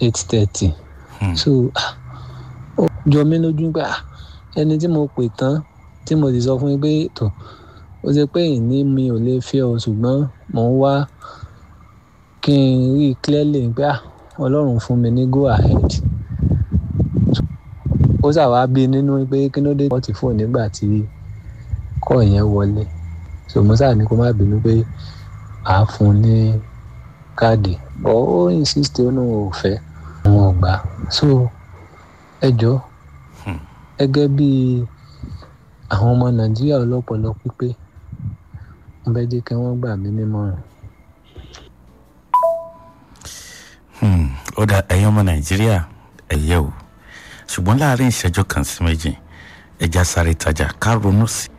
eight thirty so ó jọ mí lójú pé ẹni tí mo pè tán tí mo sì sọ fún yín pé tó ó ṣe pé ìní mi ò lè fẹ́ ọ ṣùgbọ́n mò ń wá kí n rí i clearly pé ọlọ́run fún mi ní go ahead ó ṣàwá bí nínú pé kí ló dé wọ́n ti fóònù nígbà tí kọ́ yẹn wọlé so mo sáà ní kó má bínú pé àá fún un ní káàdì ọ̀ ó insist ó náà ò fẹ́ àwọn ọgbà so ẹ jọ gẹ́gẹ́ bí àwọn ọmọ nàìjíríà ọlọ́pọlọ pípé mo fẹ́ jẹ́ kí wọ́n gbà mí nímọ̀ràn. ó dà ẹ̀yin ọmọ nàìjíríà ẹ̀yẹ o ṣùgbọ́n láàrin ìṣẹ́jú kan sí méjì ẹja sáré tajà ká ronú sí